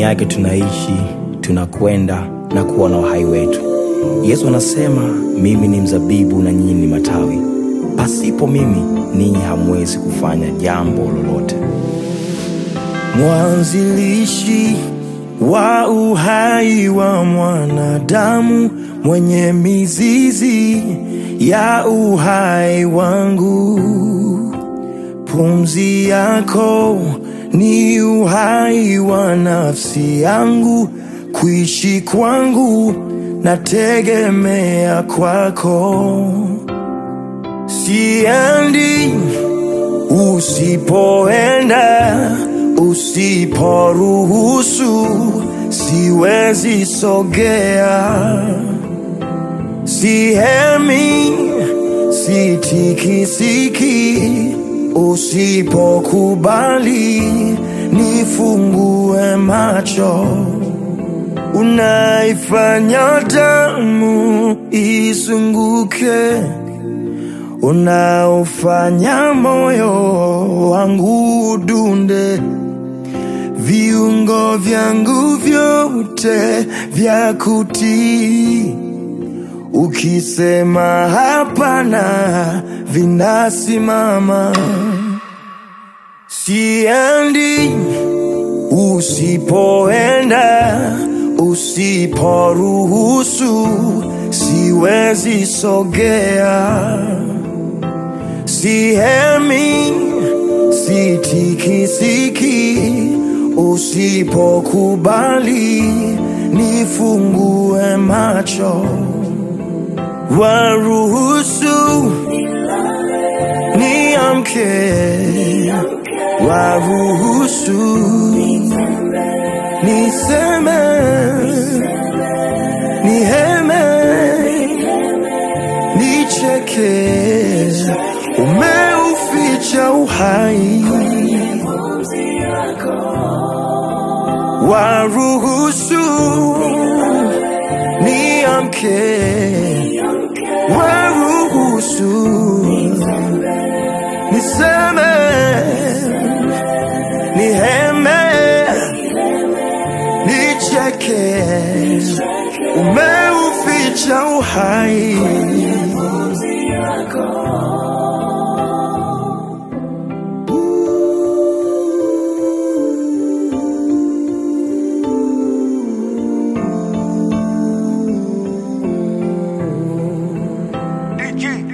yake tunaishi, tunakwenda na kuwa na uhai wetu. Yesu anasema, mimi ni mzabibu na nyinyi ni matawi, pasipo mimi ninyi hamwezi kufanya jambo lolote. mwanzilishi wa uhai wa mwanadamu, mwenye mizizi ya uhai wangu. Pumzi yako ni uhai wa nafsi yangu, kuishi kwangu nategemea kwako. Siendi usipoenda, usiporuhusu, siwezi sogea. Sihemi, sitikisiki, usipokubali nifungue macho. Unaifanya damu isunguke unaofanya moyo wangu udunde, viungo vyangu vyote vya kutii. Ukisema hapana, vinasimama. Siendi usipoenda, usiporuhusu, siwezi sogea. Sihemi, sitikisiki, usipokubali nifungue macho, waruhusu niamke, waruhusu niseme, niheme, nicheke umeuficha uhai, waruhusu niamke, waruhusu niseme, niheme, nicheke, umeuficha uhai DG